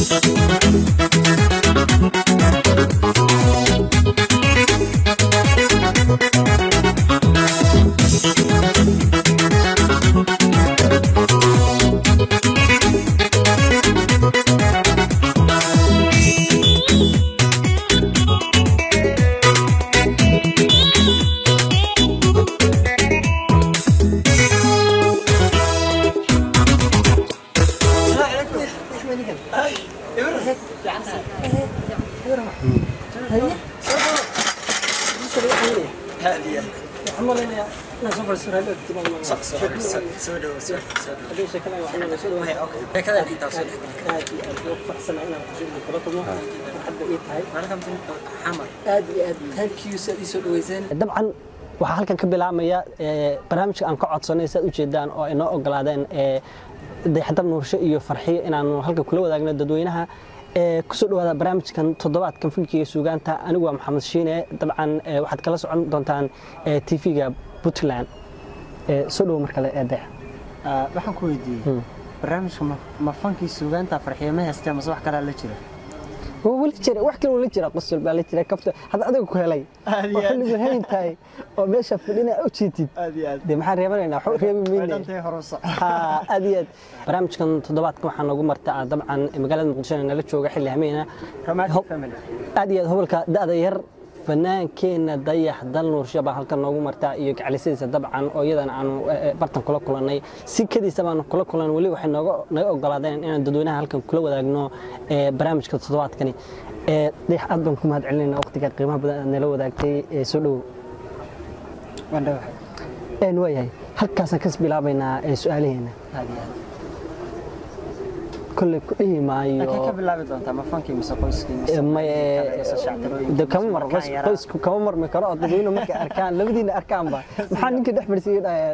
dabcan waxaa halkan ka bilaabmaya barnaamijka aan ka codsanay saad ujeedaan oo ay noo ogolaadeen dayaxdab nuursho iyo farxiyo inaanu halkan kula wadaagno dadweynaha kusoo dhawaada barnaamijkan toddobaadkan filkiga suugaanta anigu waa maxamed shiine dabcan waxaad kala socon doontaan tv-ga puntland soo dhowo mar kale ee dayax waxaan ku weydiiyey barnaamijka ma fankii suugaanta farxiyo ma haystee mase wax kalaa la jira weli jira wax kale weli jira qosol baa la jira kafta hadda adiga ku helay oo xilligu hayn tahay oo meesha fadhina u jeetid dee maxaan reebanaynaa waxu reebi mayne aad iyo aad barnaamijkan toddobaadkan waxaa noogu marta dabcan magaalada muqdisho nala jooga xilli hameyna aad iyo aad hobolka da'da yar fanaankeenna dayax dal nuursho baa halkan noogu martaa iyo gaclisadiisa dabcan oo iyadana aanu bartan kula kulannay si kadiisa baanu kula kulan weli waxay naga ogolaadeen inaan dadweynaha halkan kula wadaagno barnaamijka toddobaadkani dayax aad baan ku mahad celinayna waqtiga qiimaha badan aad nala wadaagtay soo dhowo waayahay halkaasaan kas bilaabaynaa su-aalaheena kolley ku dhihi maayo ka bilaabi doontaa ma fankii mise qoyskii kama mar qoysku kama marmi karo oo dadweyne markay arkaan labadiina arkaanba maxaa ninka dhex marsiiyey dhahayaan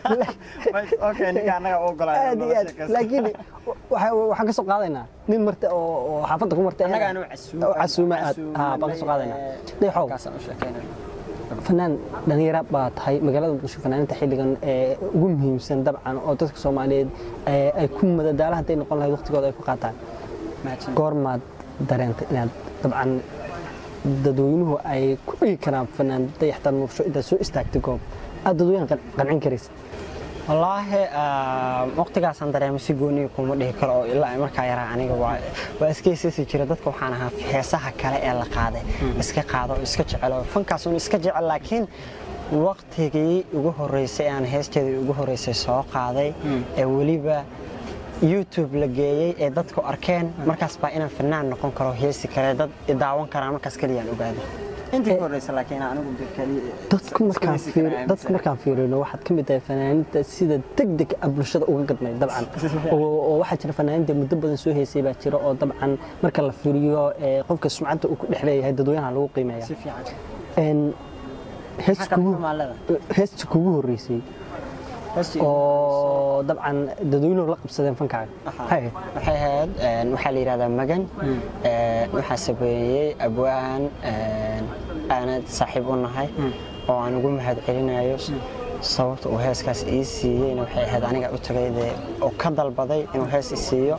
aad iyo aad laakiin waxaan ka soo qaadaynaa nin marta oo xaafadda ku marta casuuma aad baan ka soo qaadaynaa dayaxow fanaan dhalinyara baa tahay magaalada muqdisho fanaaninta xilligan ugu muhiimsan dabcan oo dadka soomaaliyeed ay ku madadaala hadday noqon lahayd waqtigooda ay ku qaataan goormaad dareentay inaad dabcan dadweynuhu ay ku dhigi karaan fanaan dayaxtan nuursho intaad soo istaagtay goob aad dadweynaha qancin karaysa wallaahi waqtigaasaan dareemay si gooniga kuma dhihi karo oo ilaa markaa yaraa aniga waa iskaysiisi jira dadka waxaan ahaa heesaha kale ee la qaaday iska qaado oo iska jecelo fankaasun iska jecel laakiin waqtigii ugu horreysay aan heesteedii ugu horreysay soo qaaday ee weliba youtube la geeyey ee dadku arkeen markaas baa inaan fanaan noqon karo heesi kare dad daawan karaan markaas keliyaan ogaaday dadku markaan fiirino waxaad ka mid tahay fanaaninta sida degdeg ah bulshada uga gadnay dabcan oo waxaa jira fanaaninta muddo badan soo heysay baa jira oo dabcan marka la fiiriyo qofka sumcadda uu ku dhex leeyahay dadweynaha lagu qiimeeya heesta kugu horreysay oo dabcan dadweynuhu la qabsadeen fankaaga waxay ahayd waxaa la yidhahdaa magan waxaa sameeyey abwaan aanad saaxiib u nahay oo aan ugu mahad celinayo sababta uu heeskaas ii siiyeyna waxay ahayd aniga u tagay dee oo ka dalbaday inuu hees i siiyo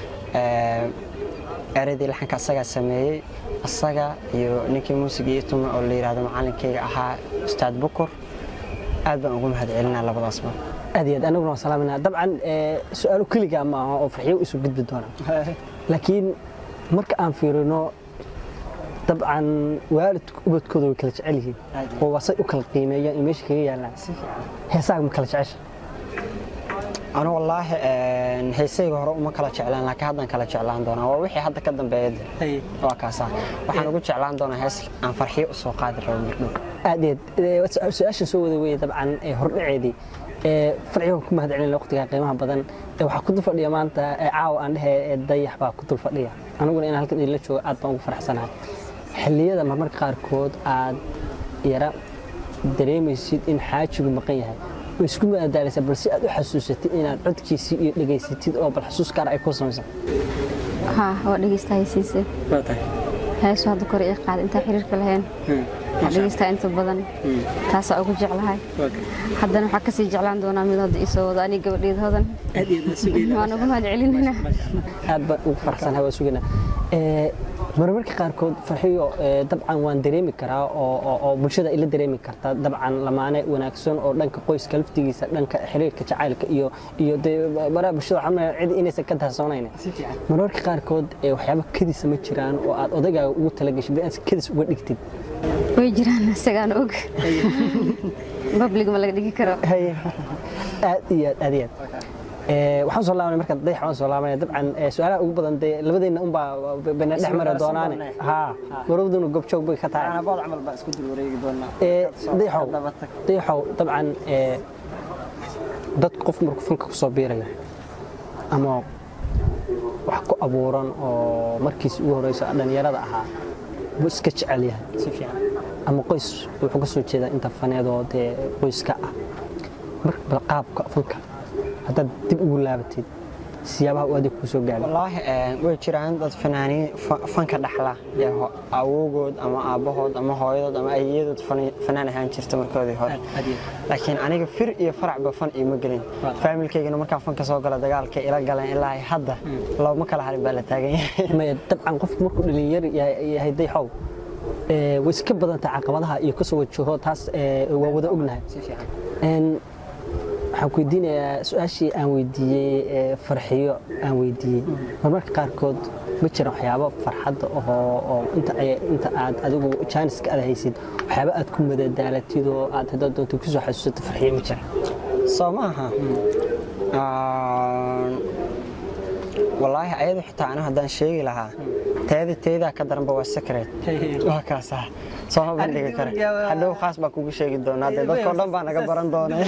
eradii laxanka asagaa sameeyey asaga iyo ninkii muusigii ii tume oo la yidhahdo macalinkayga ahaa ustaad bukur aad baan ugu mahad celinaa labadaasba aad iyo aad anaguna waa salaaminaa dabcan su-aalo keligaa ma aha oo farxiyo isu gudbi doonaa laakiin marka aan fiirino dabcan waalidku ubadkooda way kala jecel yihiin oo wasay u kala qiimeeyaan in meesha kaga yaallaan heesaaga ma kala jecesha anu wallaahi heesayga hore uma kala jeclaan laakiin haddaan kala jeclaan doonaa waa wixii hadda ka dambeeya waa kaasa waxaan ugu jeclaan doonaa hees aan farxiyo u soo qaadi rabo mirdhow aad iyo aad su-aashan soo wada weeye dabcan hordhaceedii farcigan ku mahad celin waqtiga qiimaha badan waxaa ku dul fadhiya maanta caawa aan dhehe dayax baa ku dul fadhiya aniguna inaan halkan idinla joogo aad baan ugu faraxsanahay xilliyada marmarka qaarkood aad yara dareemaysid in xaajigu maqan yahay way isku madadaalisa balse aad u xasuusatid inaad codkiisii iyo dhegaysatid oo bal xasuus gaar ay ku samaysan haa waa dhegeysta haysiise heesu hadda kore ii qaada intaan xiriirka lahayn waxaan dhegeystaa inta badan taasaa ugu jeclahay haddana waxaa kasii jeclaan doonaa mid hadda isoo wado aniga gabadheed hodan waan ugu mahad celinayna aad baan ugu faraxsanahay waa sugaynaa marmarka qaarkood farxiyo dabcan waan dareemi karaa oo bulshada ila dareemi kartaa dabcan lamaane wanaagsan oo dhanka qoyska laftigiisa dhanka xiriirka jacaylka iyo iyo baraha bulshada waxaa cid inaysan ka daahsoonayn marmarka qaarkood waxyaaba kadisa ma jiraan oo aad odagaaga ugu talagashay binaad kadis uga dhigtid way jiraan isagaan og bablig ma laga dhigi karo aad iyo aad aad iyo aad waxaan soo laabanay marka dayax waan soo laabanay dabcan su-aalaha ugu badan dee labadeenna unbaa bayna dhex mari doonaane haa marowduna gobjoog bay ka tahay dayaxow dayaxow dabcan dad qof markuu fanka ku soo biirayo ama wax ku abuuran oo markiis ugu horeyso dhallinyarada ahaa buu iska jecel yahay ama qoys wuxuu ka soo jeedaa inta faneedoo dee qoyska ah bal qaabka fanka haddaad dib ugu laabatid siyaabaha uu adig kuu soo gaadhay wallaahi way jiraan dad fanaaniin fanka dhaxla awowgood ama aabbahood ama hooyadood ama ayayadood fanaan ahaan jirta markoodii hore laakiin aniga fir iyo faracba fan iima gelin faamilkaygana markaa fanka soo gala dagaalka ila galeen ilaa hadda looma kala harin baa la taagan yahay maya dabcan qofku markuu dhalinyar yahay dayxow way iska badantay caqabadaha iyo kasoo wajaho taas waa wada ognahay waxaan ku weydiinayaa su-aashii aan weydiiyey farxiyo aan weydiiyey marmarka qaarkood ma jiraan waxyaabo farxadda oo inta aad adigu jaaniska aad haysid waxyaabo aad ku madadaalatid oo aad haddaad doonto kusoo xasuusato farxiyo ma jira soo maaha wallaahi ayadu xitaa anigu haddaan sheegi lahaa teeda teedaa ka daranba waa secret waa kaasa sooma bandhigi kare hadhow khaas baa kugu sheegi doonaa dee dadkao dhan baa naga baran doonay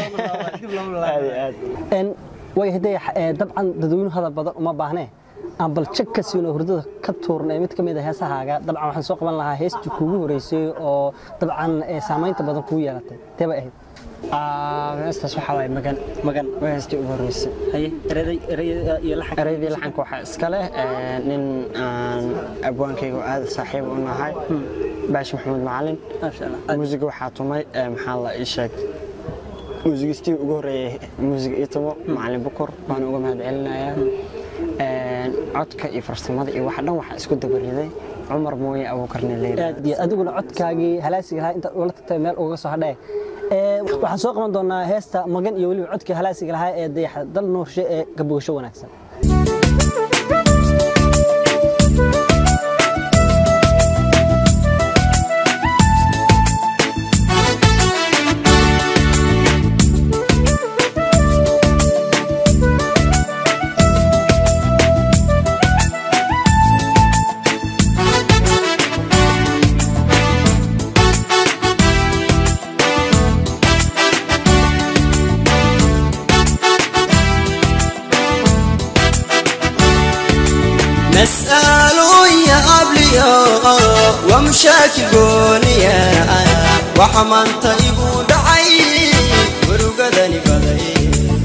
way hadee dabcan dadweynuhu hadal badan uma baahnee aan bal jag ka siino hurdada ka tuurnay mid ka mid a heesahaaga dabcan waxaan soo qaban lahaa heestii kuugu horeysay oo dabcan saamaynta badan kugu yeelatay tee bay ahayd heestaas waxaa waay magan magan waa heestii ugu horreysay ereydii laxanka waxaa iska leh nin aan abwaankayga aad saaxiib u nahay baashi maxamuud macalin muusiga waxaa tumay maxaa la ii sheeg muusigistii ugu horreeyey muusig ii tumo macalin bukur waan uga mahad celinayaa codka iyo farsamada iyo waxa dhan waxaa isku dabariday cumar mooye abuukarne leyla adiguna codkaagii halaasiga lahaa intaad ula tagtay meel uga soo hadhee waxaan soo qaban doonaa heesta magan iyo weliba codkii halaasiga lahaa ee dayaxa dal nuurshe ee gabogasho wanaagsan نسأل يا أبليو ومشاكل قوليا وحمان طيب دعي ورقدني بدي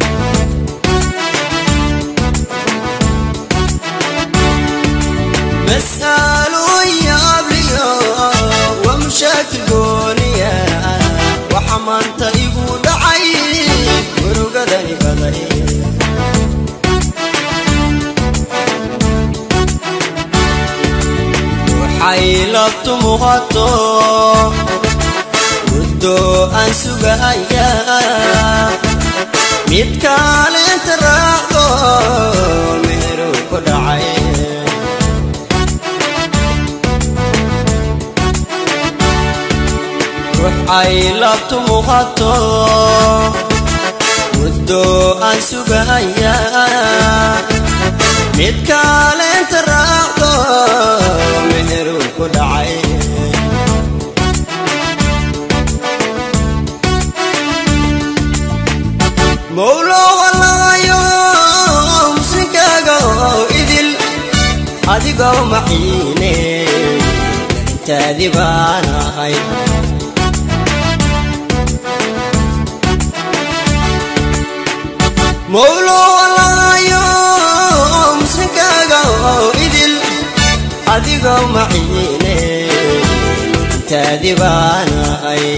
مسأل يا أبليو ومشاكل قوليا وحمان طيب دعي ورقدني بدي xaylabtu muuqato muddo aan sugaya mid kaalinta raacdo meheru ku dhacay xaylabtu muuqato muddo aan sugaya mid kaalinta raacdo meheru ku dhacay mowlo wallaayo muslinkaaga oo idil adigoo maciine intaadi baan ahay mowlo wallaayo muslinkaaga oo idil adigoo maciine dhalintaadi baanahay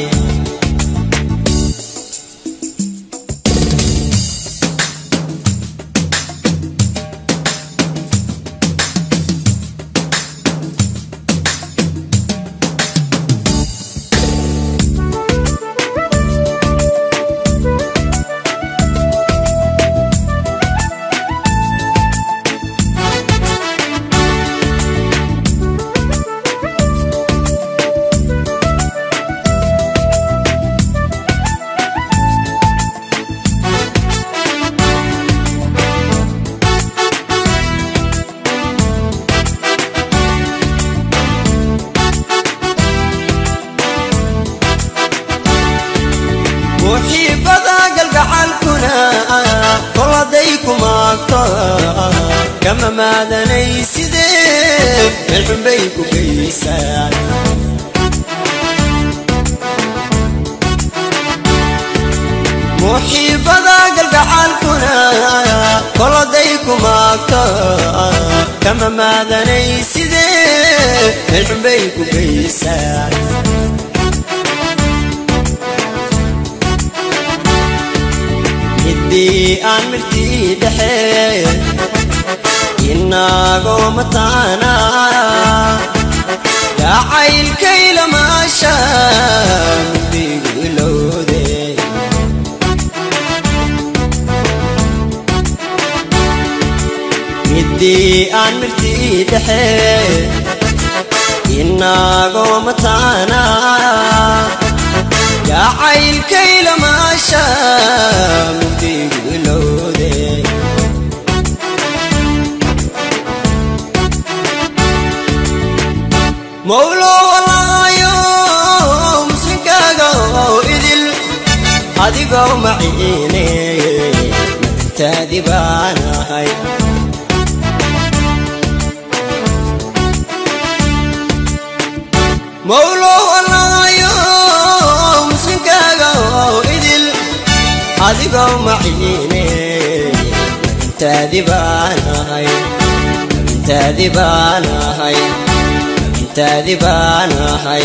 muxiibada galgacalkuna koladay ku maagto kama maadanay sidee meel xunbay ku geysaan muxiibada galgacalkuna koladay ku maagto kama maadanay sidee meel xunbay ku geysaan midii aan mirtii dhexe inagoo mataana gacaylkayla maasha midigu ilowde midii aan mirtii dhexe inagoo mataana gacaylkayla maasha mugdigu ilowde mawlo walaayo muslinkaaga oo idil adigoo maciine madintaadi baanahay mawlo walaayo muslinkaaga oo idil adigoo maciine madintaadi baanahay madintaadi baanahay madintaadi baanahay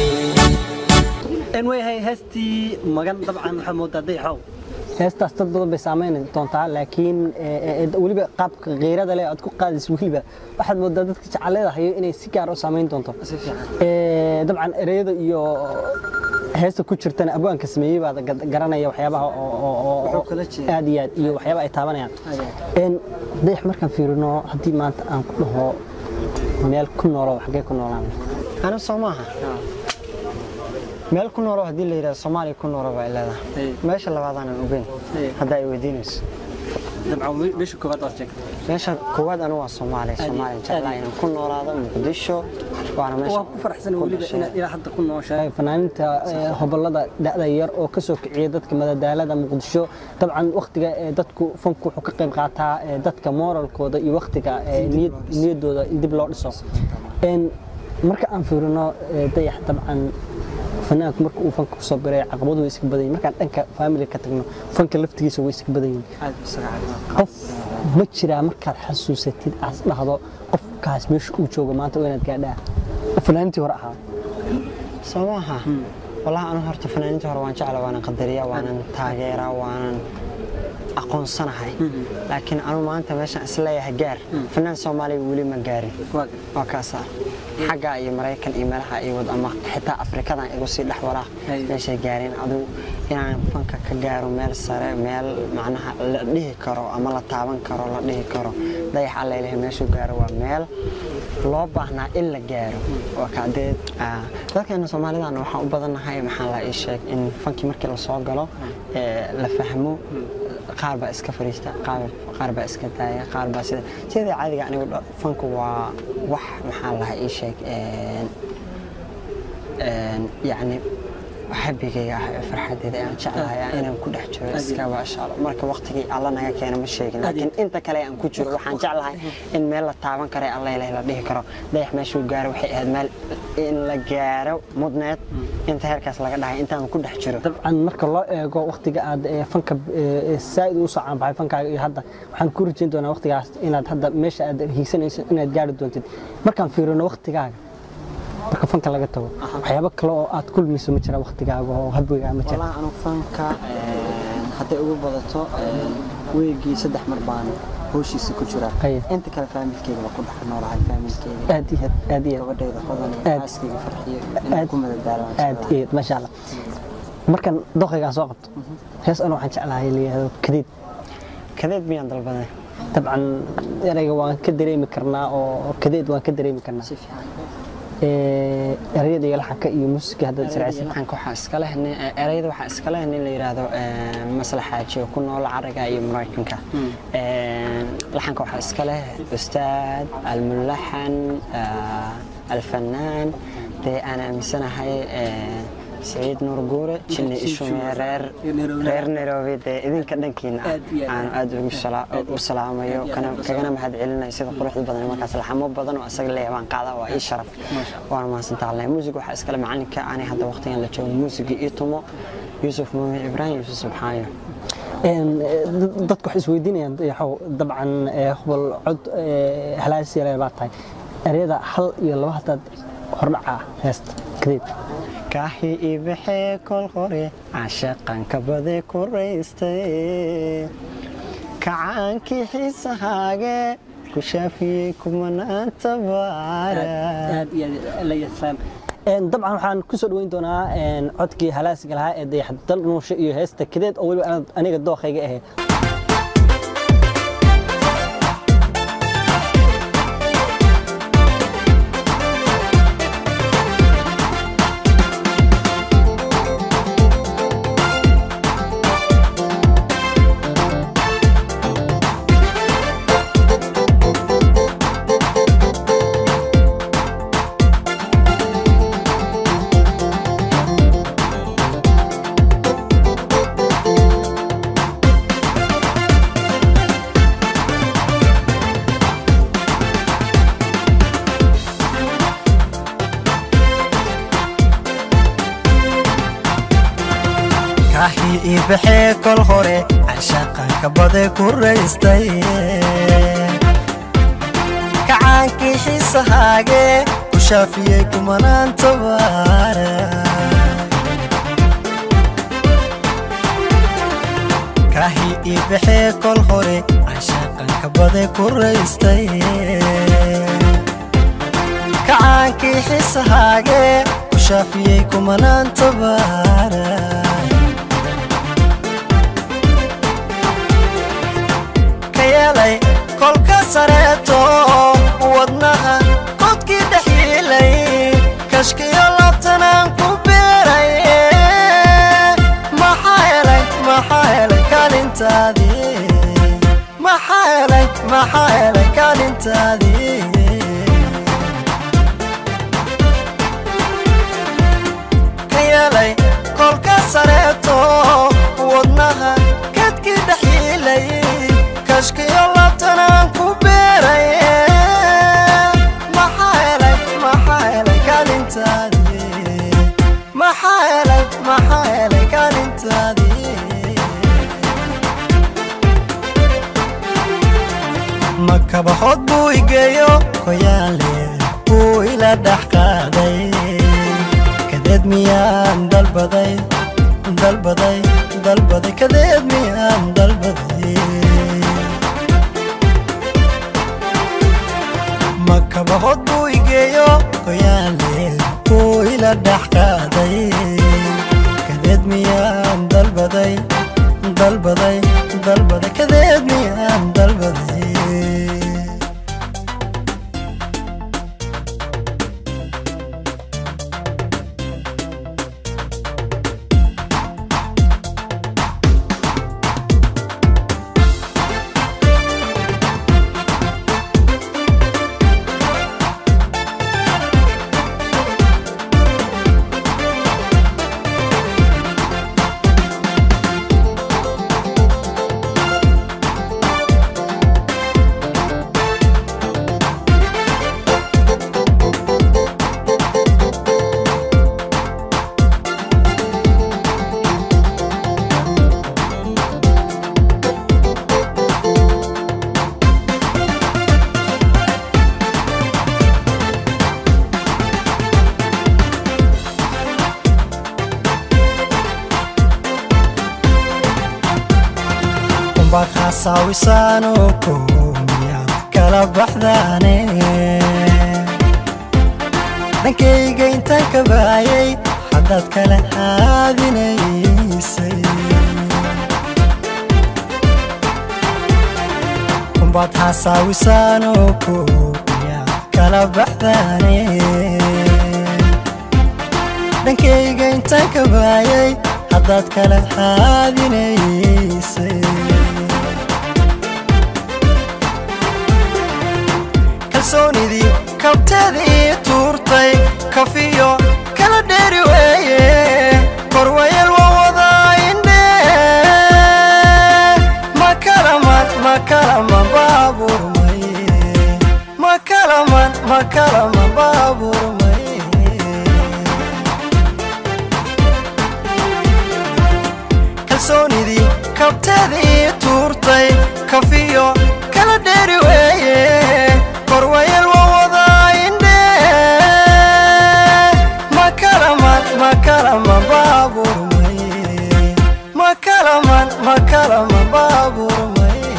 way heestii magan dabcan waxaa moodaa dayaxow heestaas dad badan bay saameyn doontaa laakiin weliba qaabka keyrada leh aad ku qaadayso weliba waxaad moodaa dadka jeceleeda hayo inay si gaar u saameyn doonto dabcan ereyada iyo heesta ku jirtana abwaanka sameeyey baad garanaya waxyaabaha aad iyo aad iyo waxyaaba ay taabanayaan dayax markaan fiirino haddii maanta aan ku dhaho meel ku noolo xaggee ku noolaan ana soo maaha meel ku noolo haddii la yidhahdo soomaaliya ku noolo baa leedahay meesha labaadaanan ogeyn haddaa ay weydiinayso meesha koowaad waad sheegtay meesha koowaad anu waa soomaaliya soomaaliya jeclaa inaan ku noolaado muqdisho waana meesha waan ku faraxsan weliba inaad ilaa hadda ku nooshahay fanaaniinta hobolada da'da yar oo ka soo kiciya dadka madadaalada muqdisho dabcan waktiga dadku fanku wuxuu ka qayb qaataa dadka moralkooda iyo waktiga niyaddooda in dib loo dhiso marka aan fiirino dayax dabcan fanaanku marka uu fanka kusoo biray caqabadu way iska badan yihin markaan dhanka faamiliga ka tagno fanka laftigiisa way iska badan yihin qof ma jiraa markaad xasuusatid aas dhahdo qofkaas meesha uu joogo maanta waa inaad gaadhaa oo fanaaniintii hore ahaa soo maaha wallahi anu horta fanaaniintii hore waan jecla waanan qadariya waanan taageeraa waanan aqoonsanahay laakiin anu maanta meeshaan isleeyahay gaar fanaan soomaaliya weli ma gaarin waa kaasa xagga iyo maraykan iyo meelaha iyo wad ama xitaa afrikadan igu sii dhex walaa meeshay gaareen adigu inaan fanka ka gaaro meel sare meel macnaha la dhihi karo ama la taaban karo la dhihi karo dayax alla ilahay meeshuu gaaro waa meel loo baahnaa in la gaaro waa kaadee dadkeena soomaalidana waxaan u badannahay maxaa la ii sheeg in fankii markii lasoo galo la fahmo qaar baa iska fariista qaar baa iska daaya qaar baa sida sidii caadiga anigu fanku waa wax maxaa lahaa ii sheeg yacni xabigayga ah ee farxadeeda aan jeclahay inaan ku dhex jiro iska baashaalo marka waqtigii alla naga keena ma sheegin laakiin inta kale aan ku jiro waxaan jeclahay in meel la taaban kara alla ilaah la dhihi karo dayax meeshuu gaaro waxay ahayd meel in la gaaro mudneed inta heerkaas laga dhahay intaan ku dhex jiro dabcan marka loo eego waqtiga aad fanka saa'id u soo caanbaxay fankaaga iyo hadda waxaan ku rajayn doonaa waqtigaas inaad hadda meesha aad hiigsanayso inaad gaari doontid markaan fiirino waqtigaaga marka fanka laga tago waxyaabo kale oo aad kulmayso ma jira waqtigaaga oo habwigaa ma jira والله أنا فانكا hadday ugu badato weegii saddex mar baan howshiisa ku jiraa Aye. inta kale faamilkeyga waa ku dhex noolahay faamilkeyga aad iyo aad aad iyo aad gabadhayda hodan iyo Aad. xaaskeyga farxiyo inaan ku madadaalaan aad iyo aad maasha allah markan doqaygaan soo qabto hees anu waxaan jeclahay layihahdo kadeed kadeed miyaan dalbaday dabcan erayga waan ka dareemi karnaa oo kadeed waan ka dareemi karnaa si fiican Ee, erayada iyo laxanka iyo muusiga haddaad israacsan laxanka waxaa iska leh nin- erayada waxaa iska leh nin la yidhaahdo eh, maslaxaaji oo ku nool caraga iyo maraykanka Eh, laxanka waxaa iska leh ustaad almulaxan ah, alfanaan dee aan aaminsanahay eh, سعيد نور قورة جني إشومي رير رير نيروبي دي إذن كدن كينا أنا أدعو السلام يو كان كنا مهد علنا يصير قروح البدن ما كاس الحمو بدن وأسق لي وان قاعدة وأي شرف وأنا ما سنت الله موسيقى وحس كلام عني كأني هذا وقتين اللي جو موسيقى إيتمو يوسف مامي إبراهيم يوسف سبحانه dadku waxay isweydiinayaan yaxow dabcan hubal cod halaas yare baa tahay ereyada hal iyo laba hadaad hordhaca heesta kadeed kaahi ibixee kol hore cashaqan kabade ku raystay kacaankii xiisahaage ku shaafiyey kumanaanta baara dabcan waxaan ku soo dhaweyn doonaa codkii halaasiga lahaa ee dayax dal nuushe iyo heesta kadeed oo weliba aniga dookhayga ahayd kaaxii ii baxee kol hore cashaqan kabade ku raystay kacaankii xiisahaage ku shaafiyey kumanaanta baara kaaxii ii baxee kol hore cashaqan kabade ku raystay kacaankii xiisahaage ku shaafiyey kumanaanta baara yeelay kolka sareeto wadnaha kodkii dhex yiilay kashkiyo labtanaan ku beeray maxaa helay maxaa helay kaalintaadii maxaa helay maxaa helay kaalintaadii ka yeelay kolka sareeto wadnaha kadkii dhex yiilay kashkiyo labtanaan ku beeray maxaa helay maxaa helay kaalintaadii maxaa helay maxaa helay kaalintaadii makabaxood buu igeeyo koyaale buu ila dhex qaaday kadeed miyaan dalbaday dalbaday dalbaday kadeed miyaan dalbaday makabaxood buu igeeyo koyaale buu ila dhex qaaday kadeed miyaan dalbaday dalbaday dalbaday kadeed miyaan dalbaday hasaawisaano koomiyaad kala baxdaane dhankayga intaan ka baayay haddaad kala haadinaysay kumbaad hasaawisaano koomiyaad kala baxdaane dhankayga intaan ka baayay haddaad kala haadinaysay kalsoonidii kabteedii tuurtay kafiyo kala dheeri weeye korwayel waa wadaa indhe makalaman makalaman baaburmaye makalaman makalaman baaburmaye kalsoonidii kabteedii tuurtay kafiyo kala dheeri weeye korwayel waa wadaa indhe makalaman makalaman baaburmaye makalaman makalaman baaburmaye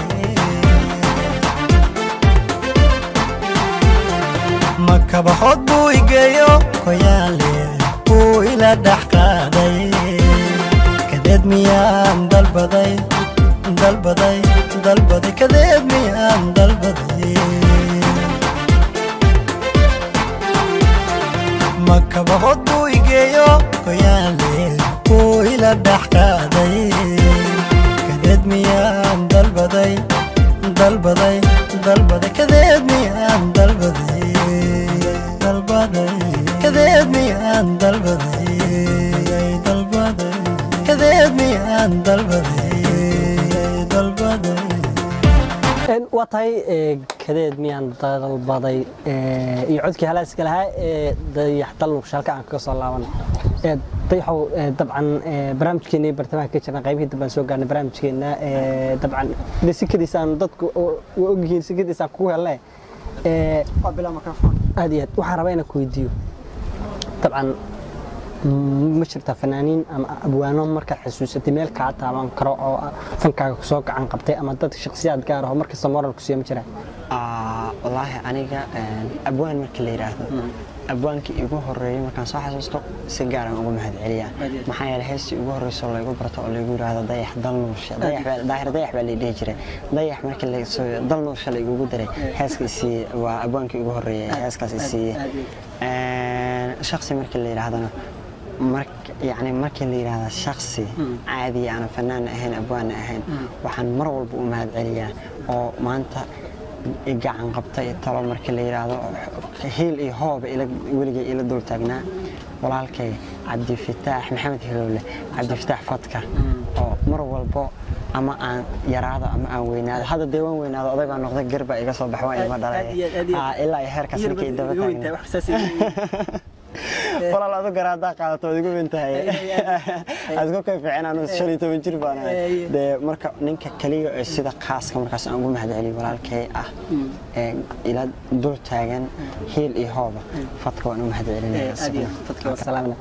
makabaxood buu igeeyo koyaale buu ila dhex qaaday kadeed miyaan dalbaday dalbaday dalbaday kadeed miyaan dalbaday makabaxood buu igeeyo koyaale buu ila dhex qaaday kadeed miyaan dalbaday dalbaday dalbaday kadeed miyaan dalbaday dalbaday kadeed miyaan dalbaday dalbaday kadeed miyaan dalbaday dalbaday waa tahay kadeed miyaan dalbaday iyo codkii halaaska lahaa ee dayax dalnuqsh halka aan kaga soo laaban dayaxow dabcan barnaamijkeena iyo bartamaha ka jirna qaybihii dambaan soo gaarnay barnaamijkeena dabcan de sikadiisaan dadku waa ogyihiin sikadiisaan kugu hele aad iyo aad waxaan rabaa inaan ku weydiiyo dabcan ma jirtaa fanaaniin ama abwaano markaad xasuusatay meel kaa taaban karo oo fankaaga kusoo gacan qabtay ama dad shakhsiyaad gaar aho markasta moral ku siiya ma jiraan wallaahi aniga abwaan marka la yidhaahdo abwaankii igu horeeyey markaan soo xasuusto si gaaran ugu mahad celiyaa maxaa yeelay heestii ugu horreysoo laygu barto oo laygu yidhaahdo dayax dal nuurshe daahir dayax baa laydhihi jiray dayax marka dal nuurshe laygugu daray heeska isiiye waa abwaankii ugu horreeyey heeskaas isiiye shaksi marka la yidhaahdana yani markii la yidhaahda shaksi caadiya aanan fanaan ahayn abwaana ahayn waxaan mar walba u mahad celiyaa oo maanta gacan qabta iyo talo markii la yidhaahdo hiil iyo hooba weligay ila dul taagnaa walaalkay cabdifataax maxamed hilowle cabdifataax fadka oo mar walbo ama aan yaraado ama aan weynaado hadda dee waan weynaado oday baa noqday garba iga soo bax waa ilma dhalay ilaa iyo heerkaas ninkay daba taagna walaal adu garaadaa qaadato waad igu wintahay aad ku kay fiicin anu shan iyo toban jir baan ahay dee marka ninka kaliya ee sida khaaska markaas aan ugu mahad celiyo walaalkay ah ee ila dul taagan hiil iyo hooba fadka waan u mahad celinaya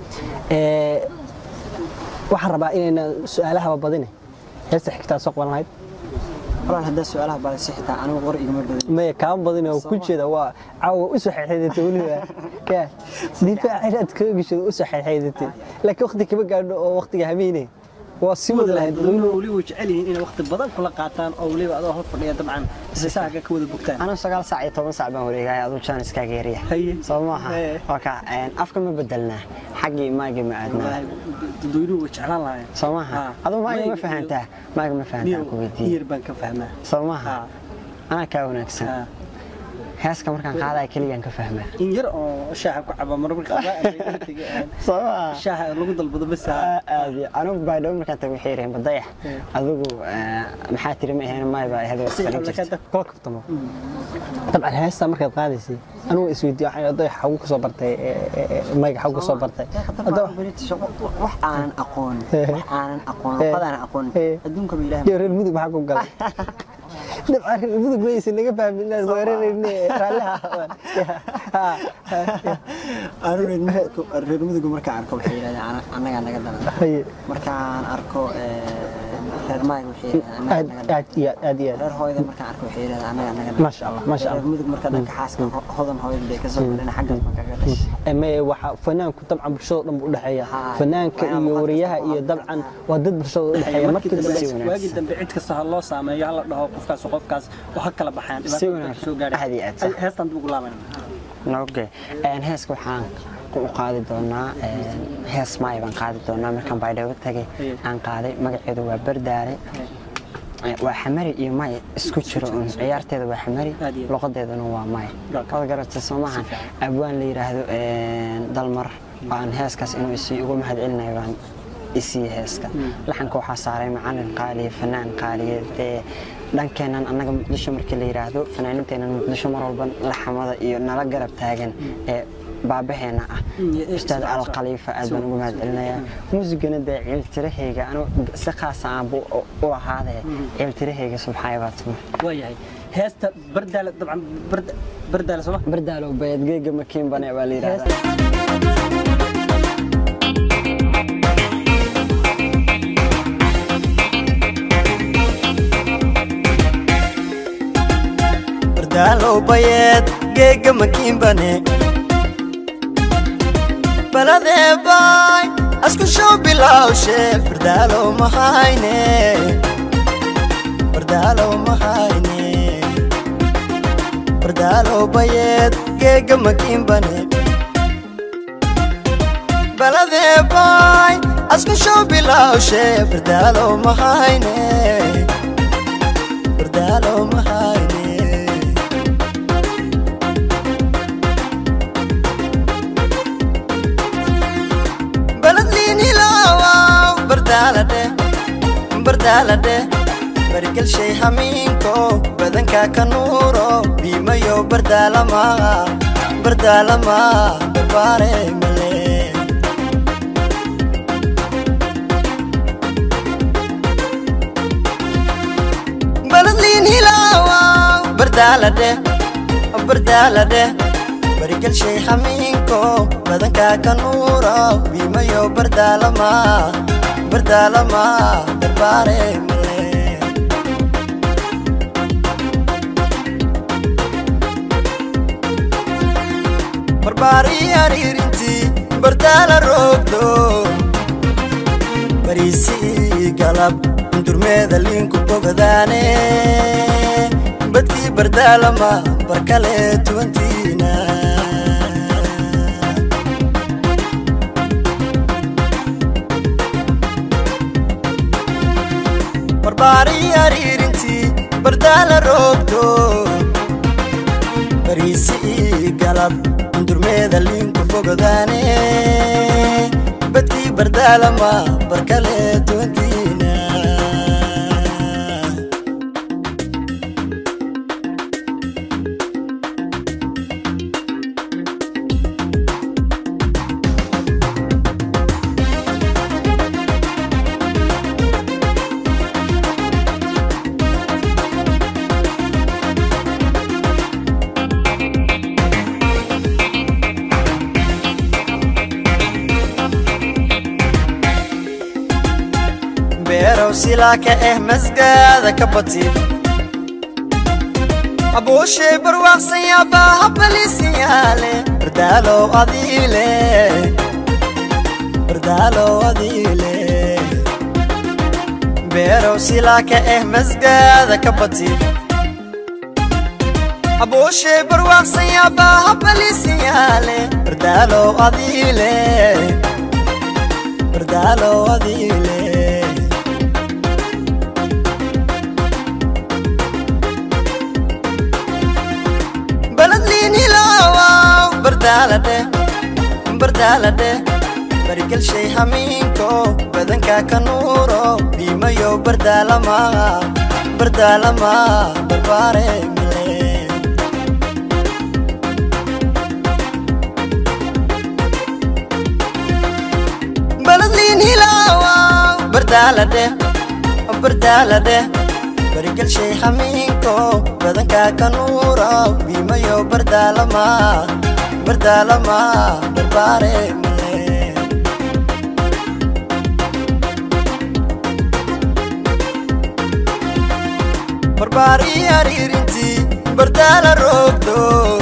waxaan rabaa inayna su-aalahaba badine heesta xigtaa soo qaban lahayd walaal haddaa su-aalaha balse xitaa anigu qor igama badan maya kaama badin oo ku jeeda waa caawa u soo xeexeedatay weliba ka difaac inaad kaga geshado u soo xeexeedatay laakiin waqti kama gaadho oo waqtiga hameyne waa sii wada lahayd weliba way jecel yihiin inay waqti badan kula qaataan oo weliba adoo hor fadhiya dabcan sisaaga ka wada bogtaan anigu sagaal saac iyo toban saac baan wareegaya aduu jaan iskaaga yarya soo maaha waka afka ma bedelnaa xaggii maagi ma aadnaa dadweynuhu way jeclaan lahayn soo maaha aduu maaga ma fahantaa maaga ma fahantaa ku weydiiye yar baan ka fahmaa soo maaha anaa kaa wanaagsan heeska markaan qaadaya keligaan ka fahmaa in yar oo shaaha ku caba marmarka shaaha lagu dalbado bas aad anigu baydhabo markaan tago waxay yiraheen badayax adigu maxaa tiri ma ahayn maay baa ahayd kala kaftamo dabcan heesta markaad qaadaysay anigu isweydiiyo waxaan dayax xagu ka soo bartay mayga xagu ka soo bartay wax aanan aqoon wax aanan aqoon qadaan aqoon adduunka ba ilaahay reer mudug maxaa ku galay dabcan reer mudug waysa naga fahmin inaan weerarayne reer mudugu markaan arko waxay yidhahdeen annagaa naga daran markaan arko reer maayga waxay yidhahdaan aad anaga aad iyo aad aad iyo aad reer hooyada markaan arko waxay yidhahdaan anaga anaga maasha allah maasha reer allah mudug marka dhanka xaaska ho- hodan hooyada bay kasoo galeen xaggaas baan kaga dhashay ama waxa fanaanku dabcan bulshada dhan buu u dhexeeya Haa, fanaanka waxyaabo iyo qad wariyaha kasta iyo oo dabcan waa dad bulshada u dhexeeya markii markii dambe dambe waagii dambe cid kasta ha loo saameeyo hala dhaho qofkaas qofkaas oo ha kala baxaan Si dhibaatada wanaagsan. soo gaadhay Aad iyo aad sax. heestan dib ugu laaban noge heeska waxaan u qaadi doonaa een, hees maay baan qaadi doonaa markaan baydhabo tagay aan qaaday magaceedu waa bardaare Ee, waa xamari iyo may isku jiro un ciyaarteeda waa xamari Aad iyo aad. luqadeeduna waa may D'accord. wada garata soo maahan abwaan la yidhaahdo een, dalmar aan heeskaas inuu isii uga mahad celinayo baan isiiye heeska laxanka waxaa saaray macalin qaaliye fanaan qaaliye dee dhankeennan annaga muqdisho markii la yidhaahdo fanaaninteennan muqdisho mar walba laxamada iyo nala garab taagan ee baabaheena ah iyo ustaad isla- alkhaliifa aad baan uga mahad celinayaa muusigana dee ciiltirahayga anu si khaasa aanbu u ahaadee ciiltirahayga subxaaya baa tuma waayahay heesta bardaale dabcan barda- bardaale sooma bardaalow bayadgeega makiinbane baa la yidhahdaa bardaalow bayeed geega makiinbane baladee baay asku show bilawshe bardaalow mahayne bardaalow mahayne bardaalow bayeed geega makiinbane baladee baay asku show bilawshe bardaalow mahayne bardaalow mahayne baladliinilawaw bardaalade bardaalade bargelshay hamiinko badanka ka nuuro biimayo bardaalama bardaalama barbaare male baladliinilawaw bardaalade bardaalade bargelshay hamiinko badanka ka nuuro biimayo bardaalama bardaalama barbaare male barbaari ariirinti bardaala roogdo bariisi galab durmeeda liinku bogadaane badkii bardaalama barkale tuwantiina barbaari ariirinti bardaala roogdo bariisi galab durmeeda liinku bogadaane badkii bardaalama barkale tuwantiina beerow silaaka eh masgaada ka batid abuushay barwaaqsan yaabaa habaliisiyaale bardaalow adiile bardaalow adiile beerow silaaka eh masgaada ka batid abuushay barwaaqsan yaabaa habaliisiyaale bardaalow adiile bardaalow adiile baladliinilawaw bardaalade bardaalade bargelshay hamiinko badanka ka nuuro biimayo bardaalama bardaalama barbaare male baladliinilawaw bardaalade bardaalade bargelshay hamiinko badanka ka nuuro biimayo bardaalama bardaalama barbaare male barbaari ariirintii bardaala roogdo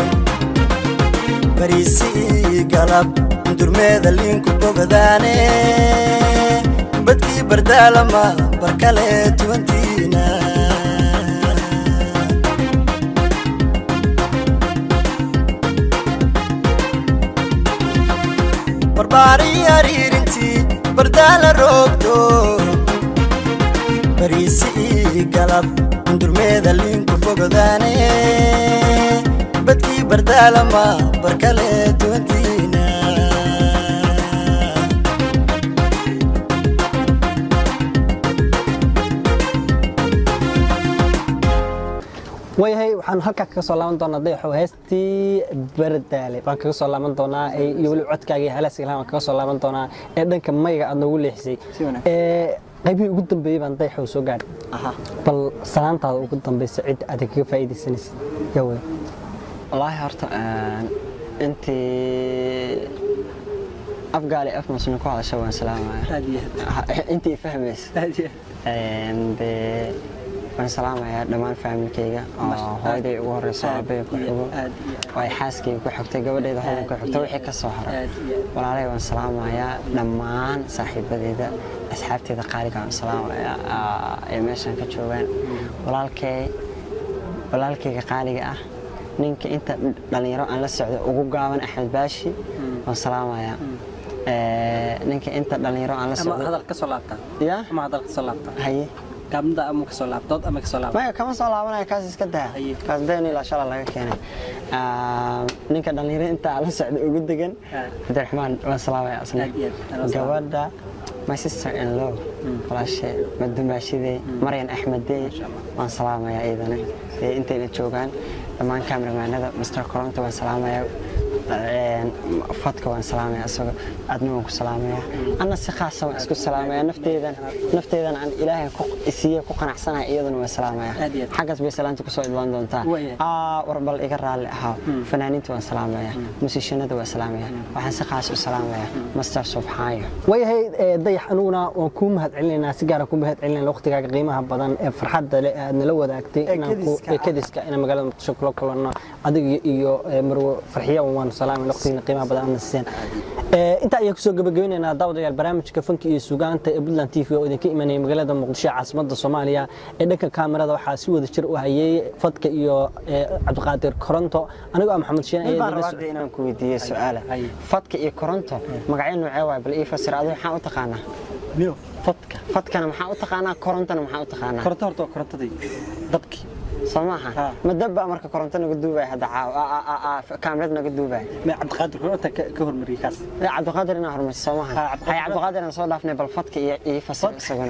bariisi galab durmeeda liinku bogdaane badkii bardaalama barkale tuwantiina barbaari ariirintii bardaala roogdo bariisi galab durmeeda liinku bogdaane badkii bardaalama barkale tuwantiina waayahay waxaan halkaa kaga soo laaban doonaa dayaxow heestii bardaale baan kaga soo laaban doonaa ee iyo weli codkaaga iyo halaasiga lahaan baan kaga soo laaban doonaa ee dhanka mayga aad noogu leexisay Si wanaagsan. ee qaybihii ugu dambeeyey baan dayaxow soo gaadhay aha bal salaantaada ugu dambaysa cid aad kaga faa'iidaysanaysid yaa wey wallaahi horta een, intii afgaali af muslim ku hadasha waan salaamaya aad iyo aad intii fahmaysa aad iyo Een, dee waan salaamayaa dhammaan faamilkayga oo hooyaday ugu horeyso aabbahay ku xigo aad iyo oo ay xaaskayga ku xigtay gabadhayda hodan ku xigtay wixii ka soo haray aad iyo aad walaalay waan salaamayaa dhammaan saaxiibadeyda asxaabteeda qaaliga waan salaamayaa aa, ee meeshan ka joogaan walaalkay walaalkayga qaaliga ah ninka inta dhalinyaro aan la socdo ugu gaaban axmed baashi waan salaamayaa Ee, ninka inta dhalinyaro aan la ama socdo hadal ka soo laabtaa ya ama hadal ka soo laabtaa haye gaabnida ama ka soo laabtood ama ka soo laabtaa maya kama soo laabanaya kaas iska daa Haye. kaas been ilaa shala laga keenay Ah, ninka dhalinyaro inta aan la socdo ugu degan Ah. cabdiraxmaan waan salaamaya asna Aad iyo aad, waan salaamaya. gabadha my sister in law walaashe madumaashidey maryan axmedey waan salaamaya iyadana ee intayna joogaan dhammaan kameramaanada master koronta waan salaamaya Een, fadka waan salaamaya isagoo aadna waan ku salaamaya anna si khaasa waan isku salaamaya nafteedan nafteedan aan ilaahay ku isiiye ku qanacsanahay iyaduna waan salaamaya Aad iyo aad. xaggaas bay salaanta kusoo idlaan doontaa Waayahay. aa war bal iga raalli ahaa fanaaniinta waan salaamaya musiishanada waan salaamaya waxaan si khaas u salaamaya master subxaayo waayahay ee, dayax anuguna waan kuu mahad celinaynaa si gaara kuu mahad celinayna waqtigaaga qiimaha badan ee farxadda leh ee aad nala wadaagtay inaan ku- kediska ee kediska inaan magaalada muqdisho kula kulanno adiga iyo ee, marwo farxiya waan salaamay waqtigiina qiimaha badan aadna siiyeen Ee, intaa ayaan kusoo gabagabeynaynaa daawadayaal barnaamijka fanka iyo sugaanta ee Puntland TV oo idinka imanaya magaalada muqdisho ee caasimadda Soomaaliya ee dhanka kaamirada waxaa si wada jir u hayay fadka iyo ee, cabdiqaadir koronto anigoo ah maxamed shiin ayaa baan idinla rabaa socday hadda inaan ku weydiiyo su'aala Haye. fadka iyo koronto magacyo noocee waay bal ii fasir adigu maxaa u taqaanaa niyo fadka fadkana maxaa u taqaanaa korontana maxaa u taqaanaa koronto horta waa korontadii dabkii soo maaha Ha. ma dabba marka koronto naga duubaya hadda caaw kaamirad naga duubaya ma cabdiqaadir koronta ka ka hormariyay kaas Ee, cabdiqaadir inaa hormarisa soo maaha Ha, Cabdiqaadir- hay cabdiqaadir aan soo dhaafnay bal fadka iyo ii fasir isaguna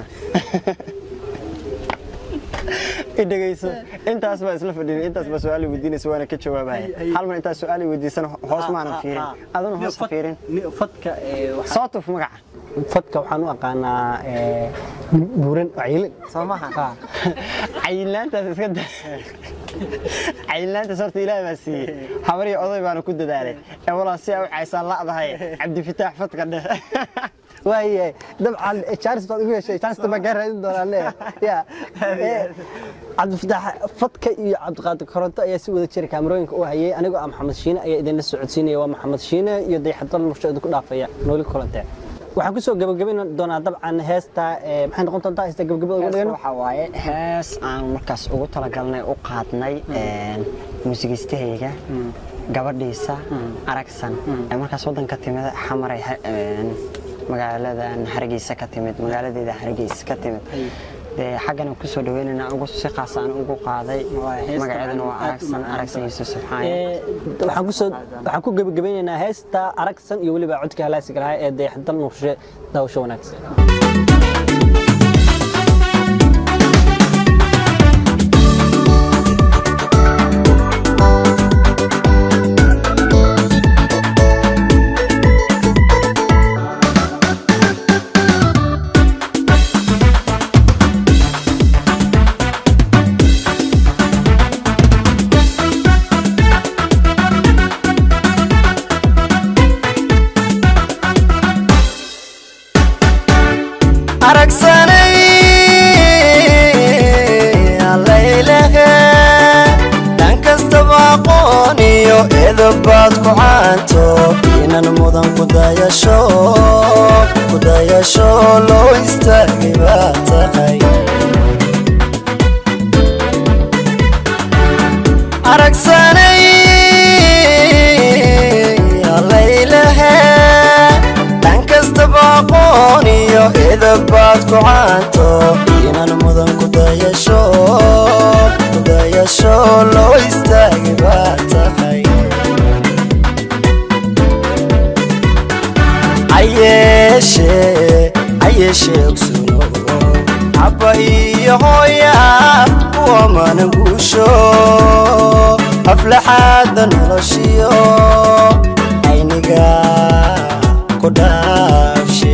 i dhegeyso intaas baa isla fadhiin intaas baa su-aal weydiinaysa waana ka jawaabaya Ay, ay. hal mar intaas su-aal weydiisana hoos maanan fiirin aduna hoos ha fiirin niyo fadka ee waxa soo tuf magaca fadka waxaan u aqaanaa ee, buuran wacyilin soo maaha cayilaantaas iska da cayilaantaas horta ilaahay baa siiyey habar iyo oday baana ku dadaalay ee walaa si aa u caysaan la'dahay cabdifitaax fadka dheh waayahay dabcan jaaris baad igu heshay jaarista baan kaa raadin doonaa le ya ee, cabdifataax fadka iyo cabdiqaadir koronto ayaa si wada jira kaamarooyinka u hayay anigoo ah maxamed shiine ayaa idinla socodsiinaya waa maxamed shiine iyo dayaxadal mursho idinku dhaafaya nooli kolante waxaan kusoo gabagabayn doonaa dabcan heesta ee, maxay noqon doontaa heesta gabagabada ugu dhigano waxaa waaye hees aan markaas ugu talagalnay u qaadnay muusigiistahayga gabadhiisa aragsan ee markaas waddanka timid xamaray ha- een, magaaladan hargeysa ka timid magaaladeeda hargeysa ka timid dee xaggana kusoo dhaweynayna ugu si qaas aan ugu qaaday heesta magaceedana waa aad u aragsan macaan aragsan tahay. yuusuf subxaane Ee, waxaan kusoo waxaan ku gabagabeynaynaa heesta aragsan iyo weliba codka halaasiga lahaa ee dayaxadal murshe daawasho wanaagsan aragsanay allaylehe eedabaad ku caanto inan mudan kudayasho kudayasho loo istaagay baa tahay aragsanay allaylehe dhan kastaba aqoon iyo eedabaad ku caanto inan mudan kudayasho kudayasho loo istaagay baa tahay ayeeshe ayeeshe ogsuno abba iyo hooya kuwa mana guusho aflaxaadda noloshiyo ayniga ku dhaafshe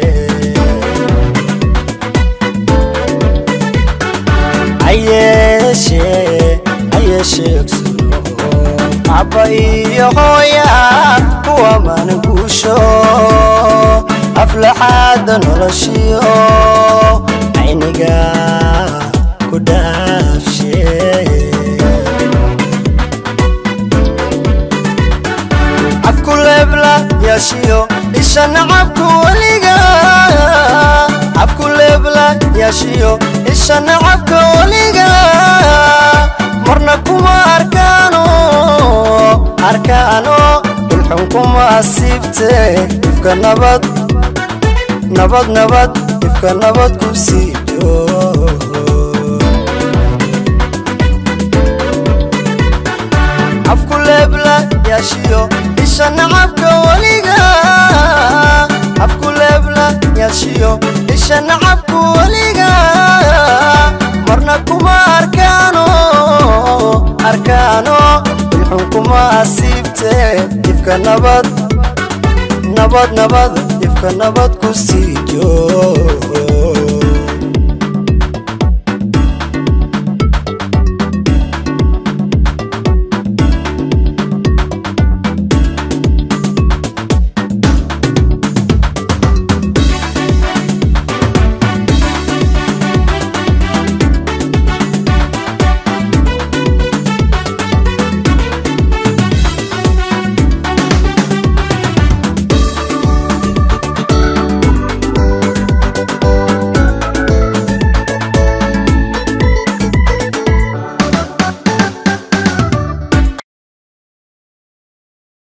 ayeeshe ayeeshe ogsuno abba iyo hooya kuwa mana guusho aflaxaadda noloshiyo ayniga ku dhaafshe afku leebla yaashiyo isha nacabku weliga afku leebla yaashiyo isha nacabka weliga marna kuma arkaano arkaano dulxun kuma asiibte ifka nabad nabad nabad ifka nabad ku siido afku leebla yaashiyo isha nacabka weliga afku leebla yaashiyo isha nacabku weliga marna kuma arkaano arkaano dulxun kuma asiibte ifka nabad nabad nabad ifka nabad ku siijo